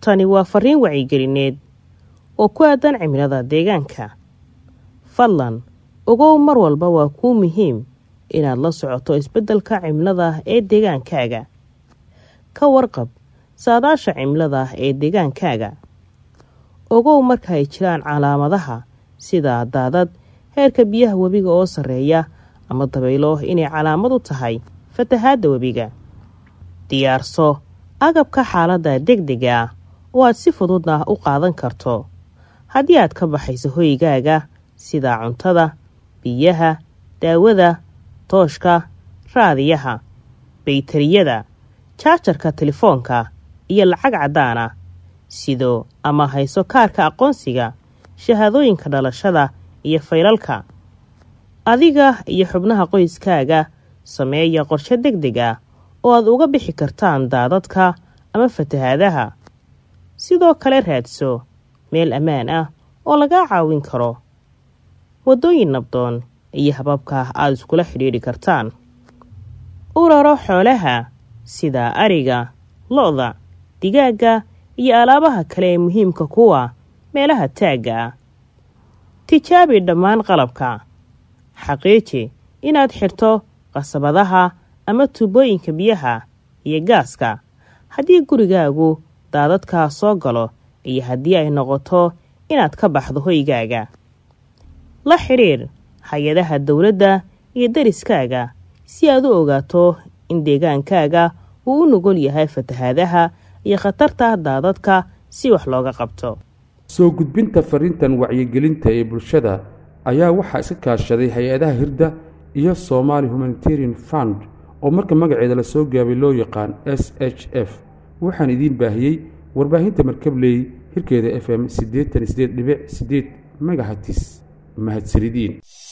tani waa fariin wacyigelineed oo ku aadan cimilada deegaanka fadlan ogow mar walba waa kuu muhiim inaad la socoto isbeddelka cimilada ee deegaankaaga ka warqab saadaasha cimilada ee deegaankaaga ogow marka ay jiraan calaamadaha sida daadad heerka biyaha webiga oo sarreeya ama dabaylo inay calaamad u tahay fatahaadda webiga diyaarso agabka xaaladda degdega ah oo aad si fududna u qaadan karto haddii aad ka baxayso hoygaaga sida cuntada biyaha daawada tooshka raadiyaha baytariyada jaajarka telefoonka iyo lacag caddaana sidoo ama hayso kaarka aqoonsiga shahaadooyinka dhalashada iyo faylalka adiga iyo xubnaha qoyskaaga sameeya qorshe deg deg ah oo aad uga bixi kartaan daadadka ama fatahaadaha sidoo kale raadso meel ammaan ah oo lagaa caawin karo waddooyin nabdoon iyo hababka aad iskula xidhiidhi kartaan u raro xoolaha sida ariga lo-da digaagga iyo alaabaha kale ee muhiimka kuwa meelaha taagga ah tijaabi dhammaan qalabka xaqiiji inaad xirto qasabadaha ama tuubooyinka biyaha iyo gaaska haddii gurigaagu daadadkaa soo galo iyo haddii ay noqoto inaad ka baxdo hoygaaga la xidhiir hay-adaha dowladda iyo dariskaaga si aad u ogaato in deegaankaaga uu u nugol yahay fatahaadaha iyo khatarta daadadka si wax looga qabto soo gudbinta fariintan wacyigelinta ee bulshada ayaa waxaa iska kaashaday hay-adaha hirda iyo somaali humanitarian fund oo marka magaceeda lasoo gaabay loo yaqaan s h f waxaan idiin baahiyey warbaahinta markabley hirkeeda f m siddeetan sideed dhibic sideed megahatis mahadsanidin